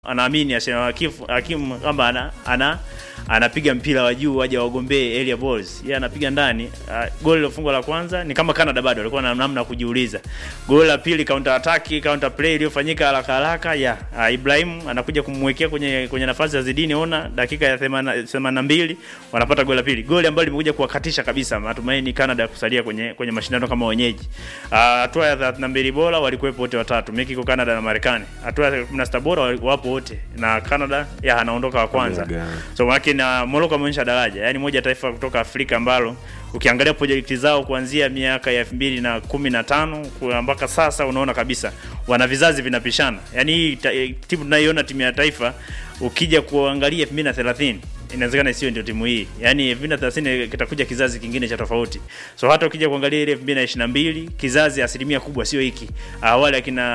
anaamini hakimu kwamba ana, ana anapiga mpira wa juu waje wagombee area balls. Yeye anapiga ndani. Uh, goli lilofungwa la kwanza ni kama Canada bado walikuwa na namna kujiuliza. Goli la pili counter attack, counter play iliyofanyika haraka haraka ya uh, Ibrahim anakuja kumwekea kwenye kwenye nafasi ya Zidane ona dakika ya 82 wanapata goli la pili. Goli ambalo limekuja kuwakatisha kabisa matumaini Canada kusalia kwenye kwenye mashindano kama wenyeji. Hatua uh, ya 32 bora walikuwepo wote watatu, Mexico, Canada na Marekani. Hatua ya 16 bora wapo wote na Canada ya anaondoka wa kwanza. So maana na Morocco ameonyesha daraja, yaani moja taifa kutoka Afrika ambalo ukiangalia projekti zao kuanzia miaka ya elfu mbili na kumi na tano mpaka sasa unaona kabisa wana vizazi vinapishana. Yaani hii timu tunayoiona timu ya taifa ukija kuangalia elfu mbili na thelathini inawezekana isiwe ndio timu hii. Yaani elfu mbili na thelathini kitakuja kizazi kingine cha tofauti. So hata ukija kuangalia ile elfu mbili na ishirini na mbili kizazi asilimia kubwa sio hiki. Awali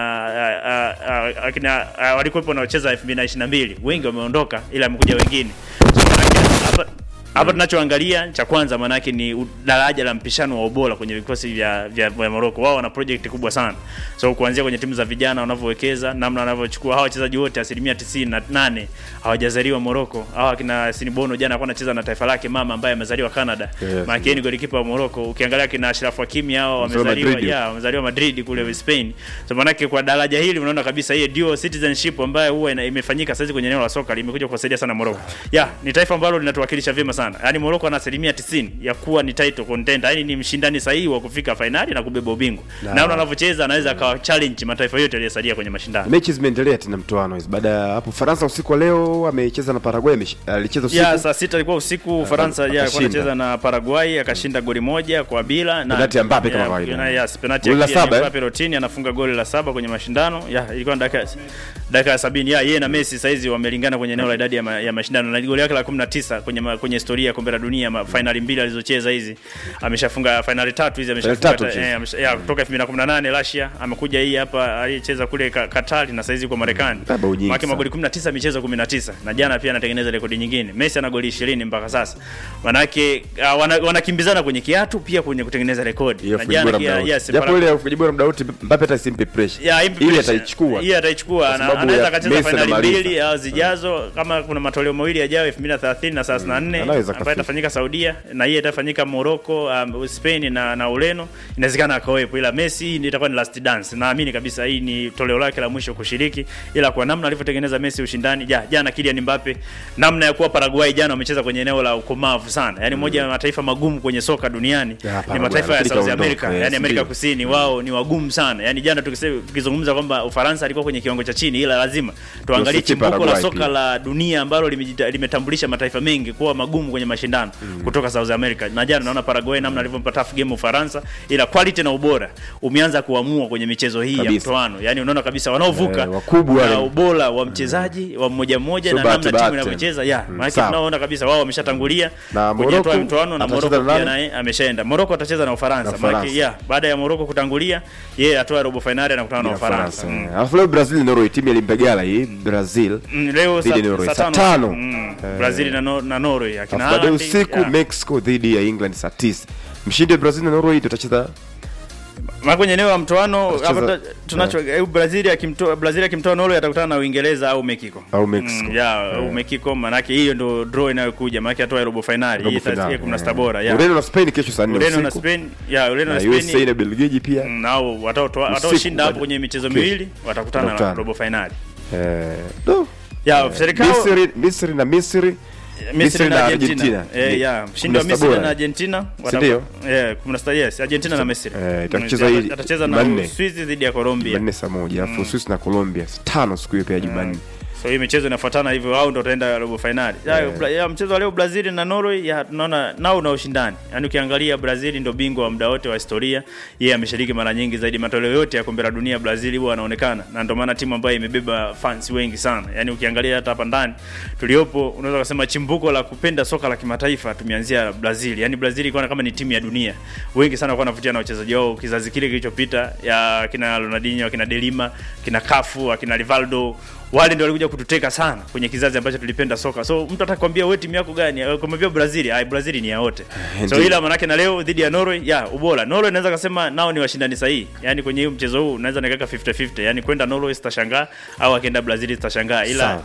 akina akina walikuwepo wanaocheza elfu mbili na ishirini na mbili wengi wameondoka, ila amekuja wengine. So hapa hapa tunachoangalia cha kwanza maanake ni daraja la mpishano wa ubora kwenye vikosi vya vya, vya Morocco. Wao wana project kubwa sana, so kuanzia kwenye timu za vijana wanavyowekeza, namna wanavyochukua hawa wachezaji wote, asilimia tisini na nane hawajazaliwa Morocco. Hawa akina Sinibono jana alikuwa anacheza na taifa lake mama ambaye amezaliwa Canada, yes, maana ni golikipa wa Morocco. Ukiangalia kina Ashraf Hakimi hao wamezaliwa ya wamezaliwa Madrid kule Spain, so maanake kwa daraja hili unaona kabisa hii dual citizenship ambayo huwa imefanyika sasa kwenye eneo la soka limekuja kuwasaidia sana Morocco. Ya ni taifa ambalo linatuwakilisha vyema sana sana. Yaani Morocco ana asilimia 90 ya kuwa ni title contender. Yaani ni mshindani sahihi wa kufika fainali na kubeba ubingwa. Na naona anavyocheza anaweza akawa challenge mataifa yote yaliyosalia kwenye mashindano. Mechi zimeendelea tena mtoano hizo. Baada ya hapo Faransa usiku wa leo amecheza na Paraguay, alicheza usiku. Ya saa sita ilikuwa usiku Ufaransa ya alikuwa anacheza na Paraguay akashinda goli moja kwa bila na penalti ya Mbappe kama kawaida. Ya penalti ya Mbappe Rotini anafunga goli la saba kwenye mashindano. Ya ilikuwa dakika dakika ya 70. Ya yeye na Messi saizi wamelingana kwenye eneo la idadi ya, ma, ya mashindano na goli yake la 19 kwenye ma, kwenye historia ya kombe la dunia fainali mbili alizocheza hizi ameshafunga fainali tatu hizi ameshafunga eh, ya kutoka 2018 Russia amekuja hii hapa alicheza kule Qatar na saizi kwa Marekani maki magoli 19 michezo 19 na jana pia anatengeneza rekodi nyingine Messi ana goli 20 mpaka sasa manake uh, wanakimbizana wana kwenye kiatu pia kwenye kutengeneza rekodi na jana pia yes japo ile ufungaji bora muda wote Mbappe hata simpe pressure ile ataichukua ile ataichukua anaweza akacheza fainali mbili au zijazo kama kuna matoleo mawili yajayo 2030 na 34 ambayo itafanyika Saudia na hii itafanyika Morocco, um, Spain na na Ureno, inawezekana akawepo, ila Messi ndio itakuwa ni last dance. Naamini kabisa hii ni toleo lake la mwisho kushiriki, ila kwa namna alivyotengeneza Messi ushindani ja, jana Kylian Mbappe, namna ya kuwa Paraguay jana wamecheza kwenye eneo la ukomavu sana, yani moja ya mataifa magumu kwenye soka duniani ya, ni mataifa ya South America, yani Amerika Kusini, wao ni wagumu sana. Yani jana tukizungumza kwamba Ufaransa alikuwa kwenye kiwango cha chini, ila lazima tuangalie chimbuko la soka la dunia ambalo limetambulisha mataifa mengi kuwa magumu kwenye mashindano mm. kutoka South America. Na jana naona Paraguay namna alivyompa tough game Ufaransa, ila quality na ubora umeanza kuamua kwenye michezo hii kabisa ya mtoano. Yani unaona kabisa wanaovuka eh, wakubwa na ubora wa mchezaji wa mmoja mmoja so na namna timu inavyocheza ya mm. maana tunaona kabisa wao wameshatangulia kwenye hatua ya mtoano na Morocco pia naye ameshaenda. Morocco atacheza na Ufaransa. Maana ya baada ya Morocco kutangulia, yeye hatua ya robo finali anakutana na Ufaransa. Alafu leo Brazil Norway timu ilimpegala hii Brazil. Leo saa tano Brazil na Norway akina baada usiku Mexico dhidi ya England saa 9. Mshindi wa Brazil na Norway tutacheza Ma kwenye eneo la mtoano hapa tunacho yeah. Brazil akimtoa Brazil akimtoa Norway atakutana na Uingereza au Mexico. Au Mexico. Mm, ya yeah, au Mexico maana yake hiyo ndio draw inayokuja maana yake atoa robo finali hii itakuwa 16 bora ya. Ureno na Spain kesho saa 4 Ureno na Spain ya Ureno na Spain. USA na Belgiji pia. Nao wataotoa wataoshinda hapo kwenye michezo miwili watakutana na robo finali. Eh, do. Ya serikali Misri Misri na Misri Misri na Argentina. Eh, ya mshindi wa Misri na Argentina ndio. Eh, 16 yes, Argentina na Misri. Eh, itacheza hii atacheza na Uswizi dhidi ya Colombia. Jumanne saa moja, alafu Uswizi na Colombia saa tano siku hiyo pia Jumanne. So hii michezo inafuatana hivyo, wao ndio wataenda robo finali. Yeah. Ya mchezo wa leo Brazil na Norway, ya tunaona nao una ushindani. Yaani ukiangalia Brazil ndio bingwa wa muda wote wa historia. Yeye ameshiriki mara nyingi zaidi matoleo yote ya kombe la dunia Brazil huwa anaonekana. Na ndio maana timu ambayo imebeba fans wengi sana. Yaani ukiangalia hata hapa ndani tuliopo unaweza kusema chimbuko la kupenda soka la kimataifa tumeanzia Brazil. Yaani Brazil ilikuwa kama ni timu ya dunia. Wengi sana walikuwa wanavutia na wachezaji wao kizazi kile kilichopita ya kina Ronaldinho, kina Delima, kina Cafu, kina Rivaldo wale ndio walikuja kututeka sana kwenye kizazi ambacho tulipenda soka so mtu atakwambia wewe timu yako gani kumwambia brazil ai brazil ni ya wote so Ndiyo. ila manake na leo dhidi ya norway ya ubora norway naweza kasema nao ni washindani sahihi yani kwenye huu mchezo huu naweza nikaweka 50 50 yani kwenda norway sitashangaa au akienda brazil sitashangaa ila Sawa.